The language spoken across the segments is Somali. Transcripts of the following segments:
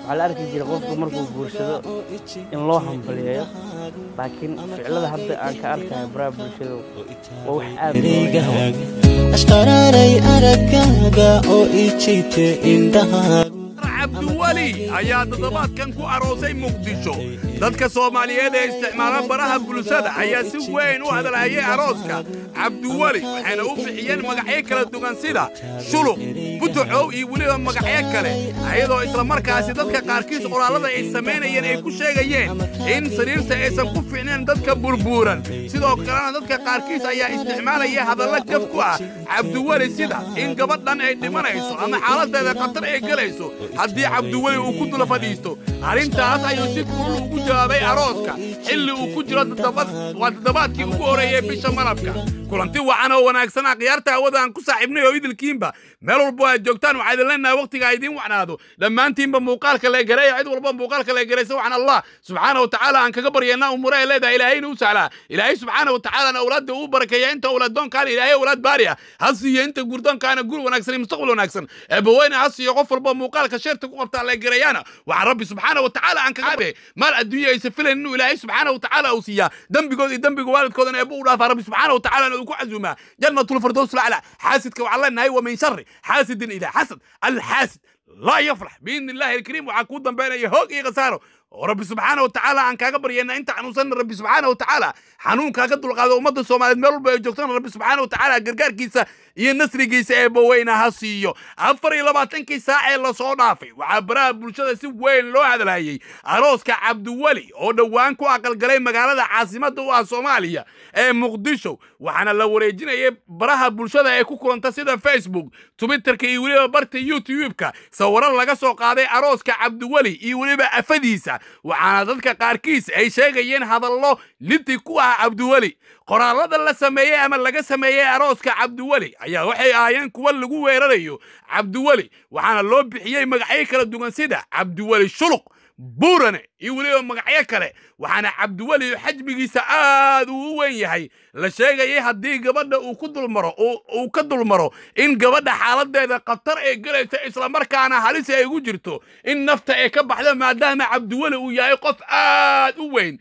waxaa la arki jiray qofku markuu guursado in loo hambaliyeeyo laakiin ficilada hadda aan ka arkayo baraha bulshada waa wax aad ashqaraaray aragaaga oo ijite indhahaaga cabdiweli ayaa toddobaadkan ku aroosay muqdisho dadka soomaaliyeed ee isticmaala baraha bulshada ayaa si weyn u hadalhayay arooska cabdiweli waxayna u bixiyeen magacyo kala duwan sida shuluq butucow iyo weliba magacyo kale ayadoo islamarkaasi dadka qaarkiis qoraallada ay samaynayeen ay ku sheegayeen in sariirta aysan ku fiicneen dadka burbuuran sidoo kalena dadka qaarkiis ayaa isticmaalaya hadalla gaf ku ah cabdiweli sida in gabadhan ay dhimanayso ama xaaladeeda khatar ay gelayso haddii cabdiweli uu ku dula fadhiisto arrintaas ayuu si kulul ugu jawaabay arooska xilli uu ku jiro waa toddobaadkii ugu horreeyey bisha malabka kulanti wacan oo wanaagsan akhyaarta hawada aan ku saaxiibnay oo idilkiinba meel walbo aad joogtaan waxaa idin leenahay wakhtiga idiin wacnaado dhammaantiinba muuqaalka la gareeya cid walba muuqaalka la garaysa waxaan allah subxaana wa tacaala aan kaga baryaynaa umure ay leedahay ilaahayna u sahlaa ilaahay subxaana wa tacaalaana awlaadda uu barakeeya inta awlaaddoonkaana ilaahay awlaad baari ah ha siiyo inta gurdoonkaana gur wanaagsan iyo mustaqbal wanaagsan eebbaweyne ha siiyo qof walba muuqaalka sheerta ku qabtaa la gareeyaana waxaa rabbi subxaana wa tacaala aan kaga maal adduunya aysa filayn inuu ilaahay subxaana wa tacaala uu siiyaa dembigood iyo dembiga waalidkoodana eebba u dhaafaa rabbi subxaana wa tacaala uu ku casuumaa jannatul firdaws lacla xaasidka waxaan leenahay wa min shari xaasidin idaa xasad alxaasid laa yafrax biidni illahi alkariim waxaa kuu dambaynaya hoog iyo khasaaro oo rabbi subxaana wa tacaala aan kaaga baryayna inta xanuunsanna rabbi subxaana wa tacaala xanuunkaa ka dulqaado ummadda soomaaliyeed meel walba ay joogtana rabbi subxaana wa tacaala gargaarkiisa iyo nasrigiisa ee baweyna ha siiyo afar iyo labaatankii saac ee lasoo dhaafay waxaa baraha bulshada si weyn loo hadalhayay arooska cabdiweli oo dhowaan ku aqalgalay magaalada caasimadda u ah soomaaliya ee muqdisho waxaana la wareejinayay baraha bulshada ee ku kulanta sida facebook twitterka iyo weliba barta youtube-ka sawiro laga soo qaaday arooska cabdiweli iyo weliba afadiisa waxaana dadka qaarkiis ay sheegayeen hadallo liddi ku ah cabdiweli qoraallada la sameeyey ama laga sameeyey arooska cabdiweli ayaa waxay ahaayeen kuwa lagu weerarayo cabdiweli waxaana loo bixiyey magacyo kala duwan sida cabdiweli shuluq buurane iyo weliba magacyo kale waxaana cabdiweli xajmigiisa aad uu u weyn yahay la sheegayay haddii gabadha uu ku dulmaro uu ka dulmaro in gabadha xaaladeeda khatar ay gelayso islamarkaana halis ay ugu jirto in nafta ay ka baxdo maadaama cabdiweli uu yahay qof aad u weyn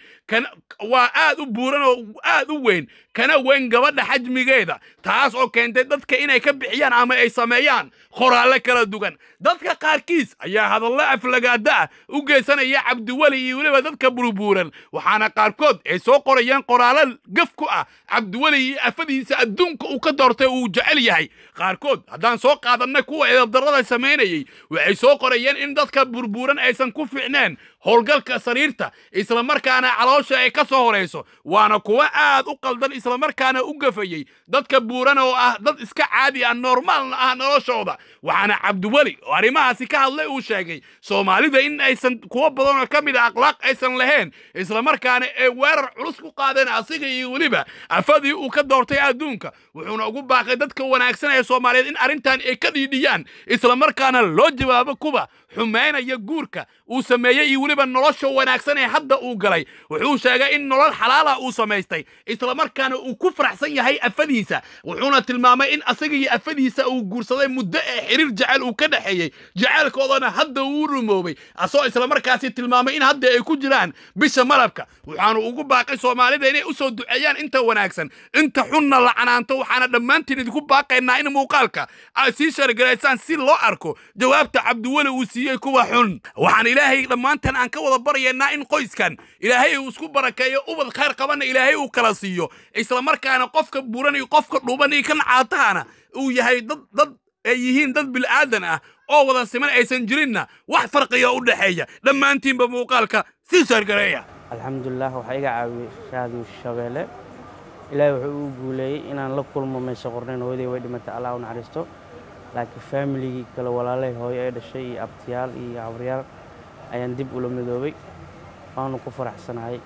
waa aad u buuran oo aad u weyn kana weyn gabadha xajmigeeda taas oo keentay dadka inay ka bixiyaan ama ay sameeyaan qoraallo kala duwan dadka qaarkiis ayaa hadallo aflagaada ah u geysanaya cabdiweli iyo weliba dadka burbuuran waxaana qaarkood ay soo qorayeen qoraallo gaf ku ah cabdiweli iyo afadiisa adduunka uu ka doortay uu jecel yahay qaarkood haddaan soo qaadanay kuwa eedabdarrada samaynayay waxay soo qorayeen in dadka burbuuran aysan ku fiicneen howlgalka sariirta islamarkaana caloosha ay ka soo horayso waana kuwa aad u qaldan islamarkaana u gafayey dadka buuran oo ah dad iska caadi ah normaalna ah noloshooda waxaana cabdiweli oo arrimahaasi ka hadlay uu sheegay soomaalida in aysan kuwo badanoo ka mid a akhlaaq aysan lahayn islamarkaana ay weerar culus ku qaadeen asiga iyo weliba afadii uu ka doortay adduunka wuxuuna ugu baaqay dadka wanaagsan ee soomaaliyeed in arrintan ay ka dhiidhiyaan islamarkaana loo jawaabo kuwa xumaynaya guurka uu sameeyey iyo weliba nolosha wanaagsan ee hadda uu galay wuxuu sheegay in nolol xalaala uu samaystay islamarkaana uu ku faraxsan yahay afadiisa wuxuuna tilmaamay in asaga iyo afadiisa uu guursaday muddo ee xiriir jecel uu ka dhexeeyey jaceylkoodana hadda uu rumoobay asoo islamarkaasi tilmaamay in hadda ay ku jiraan bisha malabka waxaanu ugu baaqay soomaalida inay u soo duceeyaan inta wanaagsan inta xunna la canaanto waxaana dhammaantiin idinku baaqaynaa in muuqaalka ay sii shargaraysaan si loo arko jawaabta cabdiweli uu siiyey kuwa xun waxaan ilaahay dhammaantan aan ka wada baryaynaa in qoyskan ilaahay uu isku barakeeyo ubad khayr qabanna ilaahay uu kala siiyo islamarkaana qofka buuran iyo qofka dhuuban iyo kan caatahana uu yahay dad dad ay yihiin dad bil'aadan ah oo wada siman aysan jirinna wax farqiga u dhexeeya dhammaantiinba muuqaalka sii shargareeya alxamdulilah waxaa iga caawiyey raadiyo shabeelle ilaahay wuxuu uu guuleeyey inaan la kulmo mayse qornayn hooyaday way dhimatay allah u naxariisto laakiin faamiligii kale walaalay hooyo ee dhashay iyo abtiyaal iyo cabriyaal ayaan dib ula midoobay waanu ku faraxsanahay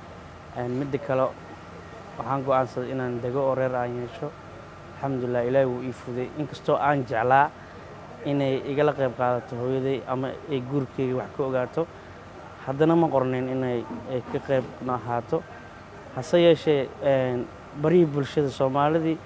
midda kale waxaan go'aansaday inaan dego oo reer aan yeesho alxamdulilah ilaahay wuu ii fuday inkastoo aan jeclaa inay igala qayb qaadato hooyaday ama ay guurkeyga wax ka ogaato haddana ma qornayn inay ka qayb ahaato hase yeeshee barihii bulshada soomaalidii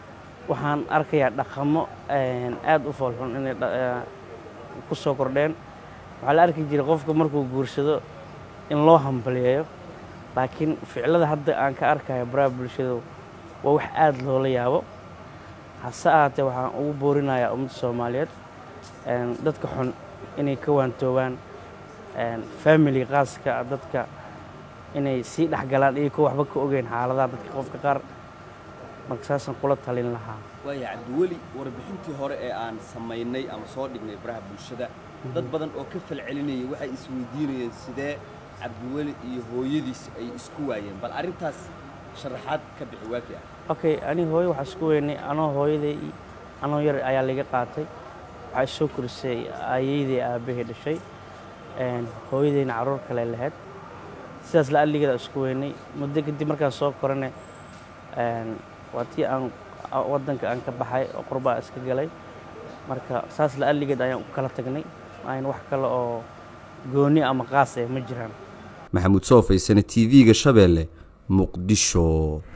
waxaan arkayaa dhaqamo aad u foolxun inay ku soo kordheen waxaa la arki jiray qofka markuu guursado in loo hambaliyeeyo laakiin ficilada hadda aan ka arkayo baraha bulshada waa wax aada loola yaabo hase ahaatee waxaan ugu boorinayaa ummadda soomaaliyeed dadka xun inay ka waantoobaan family qaaska dadka inay sii dhexgalaan iyo kuwa waxba ka ogeyn xaaladaha dadka qofka qaar marka saasaan kula talin lahaa waaya cabdiweli warbixintii hore ee aan samaynay ama soo dhignay baraha bulshada dad badan oo ka falcelinayay waxay isweydiinayeen sidee cabdiweli iyo hooyadiis ay isku waayeen bal arrintaas sharaxaad ka bixi waafi ah okay ani hooyo waxaa isku weynay anoo hooyaday anoo yar ayaa laga qaatay waxaa isoo korisay ayeydii aabbahay dhashay hooyadayna carruur kale lahayd sidaas la alligeeda isku weynay muddo kadib markaan soo korane waa tii aan waddanka aan ka baxay oo qurbaa iska galay marka saas la alligeed ayaan u kala tagnay ayn wax kale oo gooni ama qaas eh ma jiraan maxamuud soo faysane t v-ga shabeelle muqdisho